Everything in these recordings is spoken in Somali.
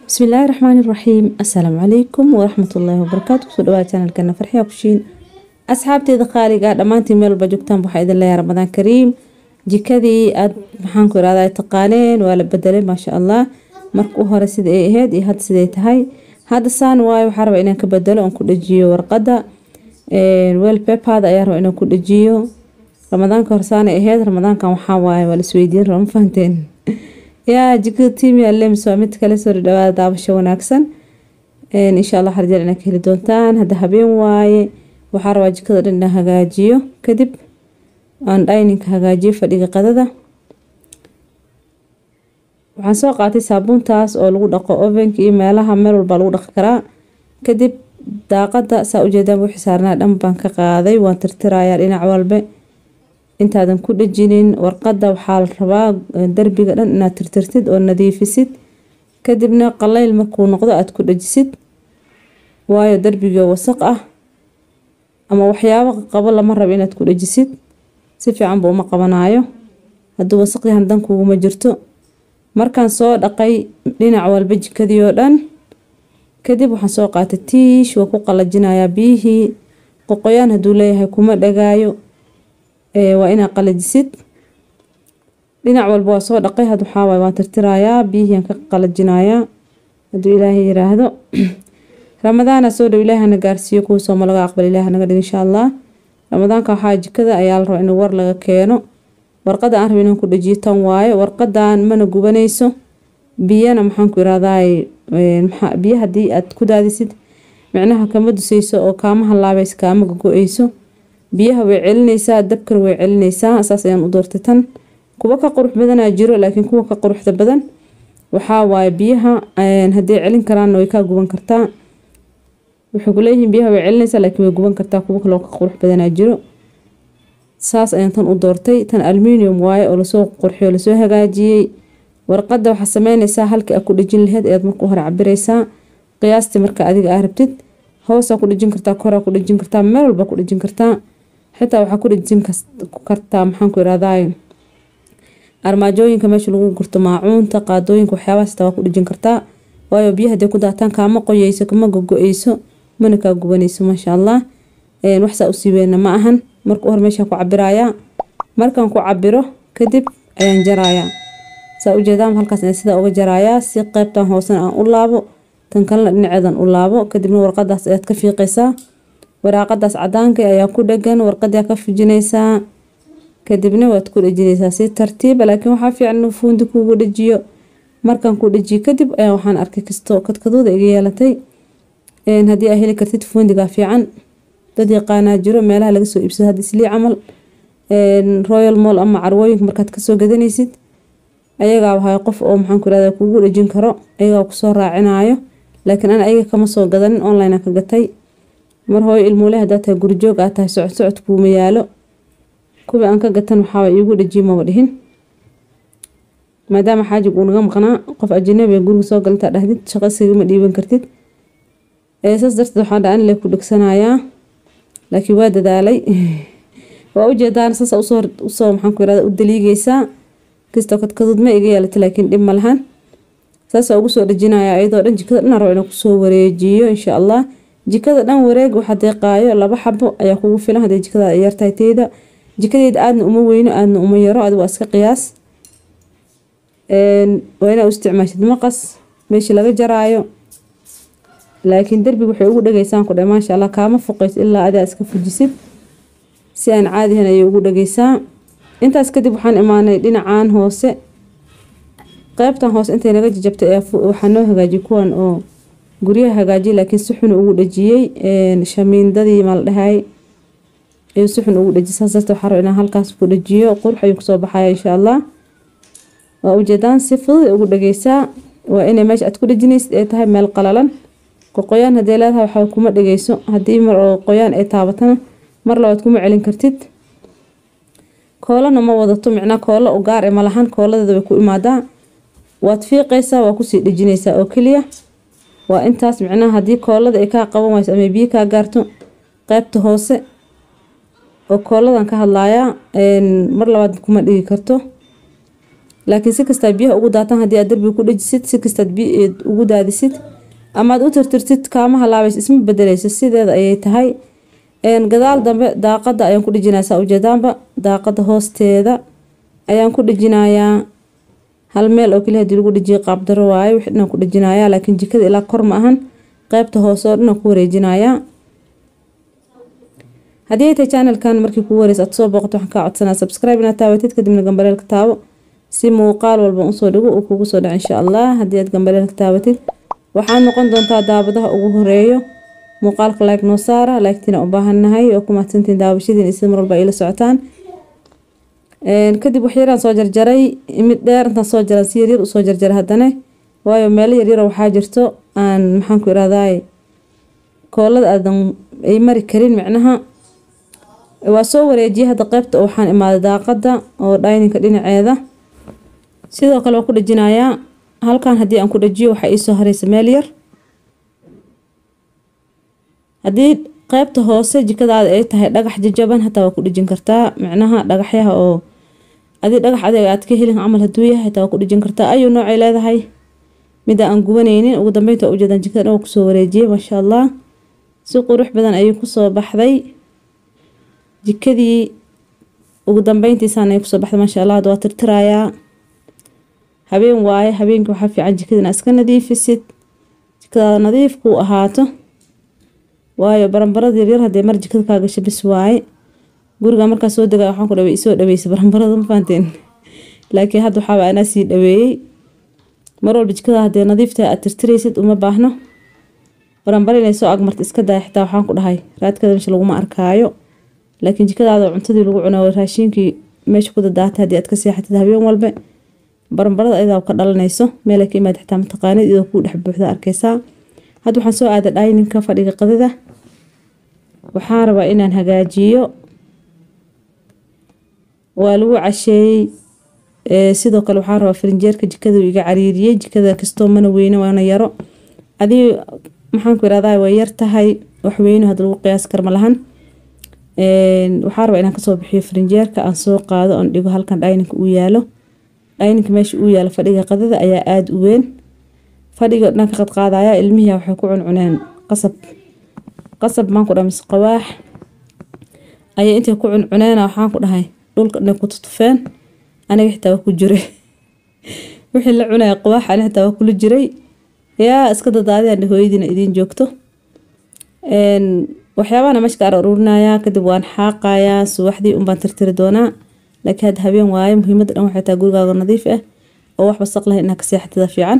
bismillaahi raxmaani raxiim assalaamu calaykum waraxmatullaahi wabarakaatu kusoo dhawaada janalkana farxiya kushiin asxaabteeda qaaliga dhammaantiin meel walba joogtaan waxaa idin leeyahay ramadaan kariim jikadii aad maxaan ku irahdaa taqaaneen waa la bedelay maasha allah marka u hore sida ay ahayd iyo hadda siday tahay hadda saan waayo waxaa rabaa inaan ka bedelo oon ku dhajiyo warqada wel pepad ayaa raba inaan ku dhajiyo ramadaanka horsaanay ahayd ramadaankan waxaa waaye waa lasweydiin raba ma fahanteen yaa jikada tiimia lems waa mid kale soo dhawaada daabasho wanaagsan insha allah harjeel inaad ka heli doontaan hadda habeen waaye waxaa rabaa jikada dhan inaan hagaajiyo kadib aan dhayninka hagaajiyo fadhiga qadada waxaan soo qaatay saabuuntaas oo lagu dhaqo ovenka iyo meelaha meel walba lagu dhaqi karaa kadib daaqada saa ujeedaan wixii saarnaa dhan baan ka qaaday waan tirtirayaa dhinac walbe intaadan ku dhajinin warqada waxaa la rabaa darbiga dhan inaad tirtirtid oo nadiifisid kadibna qaleyl markuu noqdo aad ku dhajisid waayo darbiga wasaq ah ama waxyaabo qabo lama rabo inaad ku dhajisid si fiicanba uma qabanayo hadduu wasaq yahan dan kuguma jirto markaan soo dhaqay dhinac walba jikadii oo dhan kadib waxaan soo qaatay tiish waa ku qalajinayaa biyihii qoqoyaan hadduu leeyahay kuma dhagaayo waa inaa qalajisid dhinac walba waa soo dhaqay had waxaawaay waan tirtirayaa biyihiiaan ka qalajinayaa hadduu ilaahay yiraahdo ramadaana soo dhow ilaahana gaarsiiyo kuwa sooma laga aqbal ilaah naga dhig insha allah ramadaanka waxaa jikada ayaa la rabaa in war laga keeno warqada aan raba inaan ku dhajiyo tan waayo warqadan mana gubanayso biyana maxaan ku irahdaay biyo haddii aad ku daadisid micnaha kama dusayso oo kaama halaabayso kaama gogo-eyso biyaha way celinaysaa dabkana way celinaysaa saas ayaan u doortay tan kuwa ka qurux badanaa jiro laakiin kuwa ka quruxda badan waxaa waaye biyaha hadday celin karaanna way kaa guban kartaa waxay kuleeyihiin biyaha way celinaysaa laakiin way guban kartaa kuwa kaloo ka qurux badanaa jiro saas ayaan tan u doortay tan aluminium waaye oo lasoo qurxiyo lasoo hagaajiyey warqada waxaa sameynaysaa halkii aad ku dhejin laheyd ayaad marka hore cabiraysaa qiyaastii marka adiga aa rabtid hoosaa ku dhejin kartaa koraa ku dhejin kartaa meel walba ku dhejin kartaa xitaa waxaa ku dhejin kartaa maxaan ku irahdaay armaajooyinka meesha lagu gurto maacuunta qaadooyinka waxyaabahaas xitaa waa ku dhejin kartaa waayo biyo hadday ku daataan kaama qoyeyso kama gogo-eyso mana kaa gubanayso maasha allah waxsaa u siiweyna ma ahan marka u hore meeshaan ku cabirayaa markaan ku cabiro kadib ayaan jarayaa saa ujeedaan halkaas ayaan sidaa uga jarayaa si qeybtan hoosena aan u laabo tan kalena dhinaceedan u laabo kadibna warqadaas ayaad ka fiiqaysaa waraaqadaas cadaanka ayaa ku dhagan warqadaa ka fujinaysaa kadibna waad ku dhejinaysaa si tartiiba laakiin waxaa fiican inuu fuundi kuugu dhajiyo markaan ku dhajiyo kadib ayaa waxaan arkay kasto kadkadooda iga yeelatay haddii aa heli kartid fuundigaa fiican dad yaqaanaa jiro meelaha laga soo iibsado hadda islii camal royal mall ama carwooyinka markaad kasoo gadanaysid ayagaa wahay qof oo maxaan ku irahda kuugu dhejin karo ayagaa kusoo raacinayo laakiin ana ayaga kama soo gadanin online ka gatay mar hooyo ilmuule hadaa tahay gurijoog aa tahay socod socod kuuma yaalo kuwii aan ka gatan waxaaba iigu dhajiyo maba dhihin maadaama xaajig uu naga maqnaa qof ajanabi guriga soo galintaa dhahdid shaqo isigama dhiiban kartid saas darteed waxaa dha anile ku dhegsanayaa laakiin waa dadaalay waa ujeedaan saas usoo maxaan ku irahda u daliigaysaa kastoo kadkadood ma iga yeelata laakiin dhib ma lahan saasaa ugu soo dhajinaya iyadoo dhan jikada dhan rabo inaan kusoo wareejiyo insha allah jikada dhan wareeg waxa deeqaayo laba xabo ayaa kugu filan hadday jikada yartahay teyda jikadeeda aadna uma weyno aadna uma yaro adi waa iska qiyaas waa inaa u isticmaashid maqas meeshii laga jaraayo laakiin derbiga waxay ugu dhageysaan ku dhe maasha allah kaama foqeys ilaa adaa iska fujisid si aan caadihan ayay ugu dhageysaa intaas kadib waxaan imaanay dhinacan hoose qeybtan hoose intay naga jajabtay waxaa noo hagaajiyay kuwan oo guryaha hagaajiyay laakiin si xun ugu dhajiyey shamiindadii maa la dhahay ayuu si xun ugu dhajiyay saas darteed waxaa raba inaan halkaas ku dhajiyo qurux ayuu kusoo baxaya insha allah waa ujeedaan si fudud ugu dhageysaa waa inay meesha aad ku dhajinaysid ay tahay meel qalalan qoqoyaan hadday leedahay waxaa kuma dhageyso haddii mar oo qoyaan ay taabatana mar labaad kuma celin kartid koolana ma wadato micnaa koolo u gaar e malahan kooladeeda way ku imaadaa waad fiiqaysaa waa kusii dhejinaysaa oo keliya waa intaas micnaha haddii koolada ay kaa qaban wayso ama biyo kaa gaarto qeybta hoose oo kooladan ka hadlayaa mar labaad kuma dhigi karto laakiin si kastaad biyaha ugu daataan haddii aad darbiga ku dhejisid si kastaad biyaed ugu daadisid amaad u tirtirtid kaamaha laabays isma bedeleyso sideeda ayay tahay gadaal dambe daaqada ayaan ku dhejinaya saa ujeedaanba daaqada hoosteeda ayaan ku dhejinayaa hal meel oo keliya hadii lagu dhejiyo qaabdaro waaye wixii dhanaan ku dhejinayaa laakiin jikada ilaa kor ma ahan qeybta hoose oo dhanaan ku wareejinayaa haddii ay tahay channelkan markii kugu wareysa aad soo booqato waxaan kaa codsanaa subscribe inaad taawatid kadibna gambaleelka taabo si muuqaal walba usoo dhigo uu kugu soo dhaco insha allah haddii aad gambaleelka taabatid waxaad noqon doontaa daabadaha ugu horeeyo muuqaalka like noo saara laagtiina u baahannahay oo ku mahadsantiin daawashadiin iyo sida mar walba ay la socotaan kadib waxyaraan soo jarjaray mid dheer intaan soo jaran si yaryar usoo jarjaray haddana waayo meelo yaryaro waxaa jirto aan maxaanku irahdaay koolada aadan ay mari karin micnaha waa soo wareejiyay hadda qeybta waxaan imaaday daaqada oo dhayninka dhinaceeda sidoo kale waan ku dhejinayaa halkan haddii aan ku dhajiyo waxaa iisoo hareysa meel yar haddii qeybta hoose jikadaada ay tahay dhagax jajaban hataa waa ku dhejin kartaa micnaha dhagaxyaha oo adii dhagax adeeg aad ka helin camal haduu yahay hataa waa ku dhejin kartaa ayuu noocay leedahay mida aan gubanaynin ugu dambeynta ujeedaan jikada dhan waa kusoo wareejiyay maasha allah si qurux badan ayuu kusoo baxday jikadii ugu dambeyntiisaan ay kusoo baxday maasha allah waa tirtirayaa habeen waaye habeenkii waxaa fiican jikadina iska nadiifisid jikadaada nadiif kuu ahaato waayo baranbarada yaryar haddee mar jikada kaa gasho bis waaye guriga markaa soo dega waxaan ku dhawey isoo dhaweysay baranbarada ma fahanteen laakiin hadda waxaaba anaa sii dhaweeyey mar walba jikada haddee nadiifta aad tirtiraysid uma baahno baranbara inay soo agmarta iska daaya xitaa waxaan ku dhahay raadkada meesha laguma arkaayo laakiin jikadaada cuntadii lagu cuno raashiinkii meesha ku dadaata haddii aad ka seexatid habeen walba baranbarada ayadaa ka dhalanayso meelay ka imaad xitaa mataqaanid iyadoo kuu dhex buuxda arkaysaa hadda waxaan soo aaday dhayninka fadhiga qadida waxaan rabaa inaan hagaajiyo waa lagu casheeyey sidoo kale waxaan rabaa farinjeerka jikada iga cariiriyey jikada kastoo mana weyne waana yaro adii maxaanku irahdaa way yar tahay waxweyne had lagu qiyaas karma lahan waxaan rabaa inaan kasoo bixiyo farinjeerka aan soo qaado oon dhigo halkan dhayninka uu yaalo dhayninka meesha uu yaalo fadhiga qadida ayaa aada u weyn fadhiga dhanka qadqaadaya ilmihii waxay ku cuncuneen qasab qasab maan ku dhahay mise qawaax ayay intay ku cuncuneena waxaan ku dhahay dhulka dhanay ku tutufeen aniga xitaa waa ku jiray wixii la cunaya qawaax aniga xitaa waa kula jiray yaa iska dadaadiyaan hooyadiina idiin joogto waxyaabahana meesha ka ar aruurinayaa kadib waan xaaqayaa subaxdii unbaan tirtiri doonaa laakiin hadda habeen waaye muhiimadda dhan waxay tahay gurigaaga nadiif ah oo wax wasaq lahayn inaa ka seexatida fiican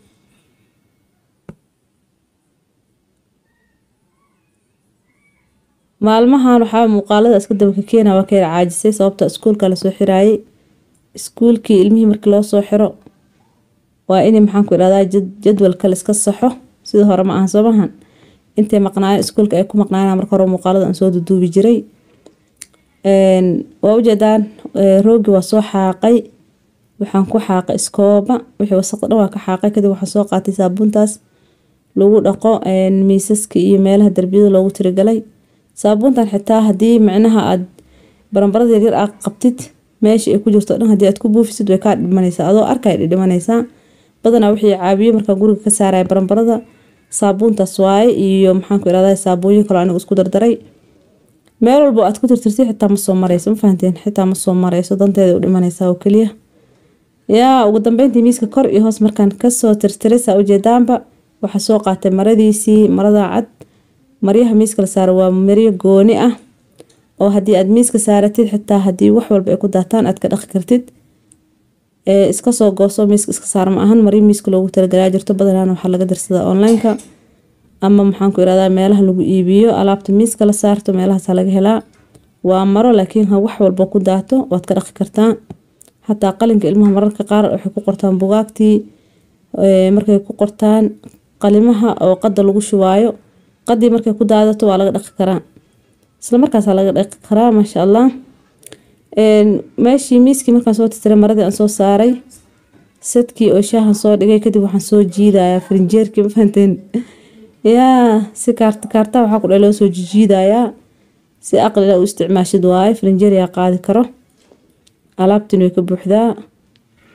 maalmahan waxaa muuqaalada iska daba ka keena waa ka yar caajisay sababta iskuulka lasoo xiraayay iskuulkii ilmihii markii loo soo xiro waa in maxaanku idhahdaa jadwalka laiska saxo sidii hore ma ahan soomahan intay maqnaayeen iskuulka ay ku maqnaayeen marka hore muuqaalada aan soo duduubi jiray waa ujeedaan roogi waa soo xaaqay waxaan ku xaaqay iskooba wixii wasaqda dhan waa ka xaaqay kadib waxaan soo qaatay saabuuntaas lagu dhaqo miisaska iyo meelaha darbiyada loogu tirigalay saabuuntan xitaa haddii micnaha aad baranbarada yaryar aad qabtid meesha ay ku jirto dhan haddii aad ku buufisid way kaa dhimanaysaa adoo arkay dhidhimanaysaa badanaa wixii caabiye markaa guriga ka saaraya baranbarada saabuuntaas waaye iyo maxaanku irahdaa saabuunyo kaloo anigu isku dardaray meel walbo aad ku tirtirtid xitaa ma soo marayso ma fahanteen xitaa ma soo marayso danteeda u dhimanaysaa oo keliya yaa ugu dambeyntii miiska kor iyo hoos markaan kasoo tirtiray saa ujeedaanba waxaa soo qaatay maradiisii marada cad maryaha miiska la saaro waa maryo gooni ah oo haddii aad miiska saaratid xitaa haddii wax walba ay ku daataan aad ka dhaqi kartid iska soo gooso miiska iska saar ma ahan maryo miiska loogu talagalaa jirto badanaan waxaa laga dirsadaa onlineka ama maxaanku irahdaa meelaha lagu iibiyo alaabta miiska la saarto meelahaasa laga helaa waa maro laakiin ha wax walba ku daato waad ka dhaqi kartaa xataa qalinka ilmaha mararka qaar waxay ku qortaan bugaagtii markay ku qortaan qalimaha oo qada lagu shubaayo qadii markay ku daadato waa laga dhaqi karaa isla markaasaa laga dhaqi karaa maasha allah meeshii miiskii markaan soo tirtiray maradii aan soo saaray sadkii oo shaahan soo dhigay kadib waxaan soo jiidayaa farinjeerkii ma fahanteen yaa si kaarta kaarta waxaa ku dha loo soo jijiidayaa si aqlila u isticmaashid waaye farinjeer yaa qaadi karo alaabtin way ka buuxdaa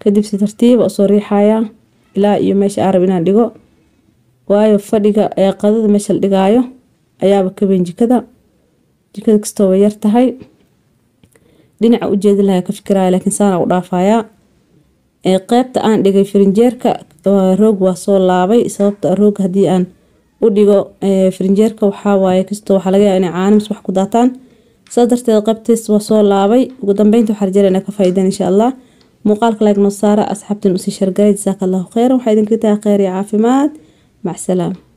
kadib si tartiiba usoo riixayaa ilaa iyo meesha aan rab inaan dhigo waayo fadhiga ee qadada meesha la dhigaayo ayaaba ka weyn jikada jikada kastoo way yar tahay dhinaca ujeedin lahaa ka fikiraya laakiin saana u dhaafayaa ee qeybta aan dhigay firinjeerka roog waa soo laabay sababta roog haddii aan u dhigo firinjeerka waxaa waaye kastoo waxaa laga yaaba inay caanimis wax ku daataan saas darteed qaybtiis waa soo laabay ugu dambeynta waxaa rajayna inaa ka faa'iidaan insha allah muuqaalka like noo saara asxaabtin usii shargalay jasaaka allahu kheyran waxaa idinka tahay kheyr iyo caafimaad mac salaama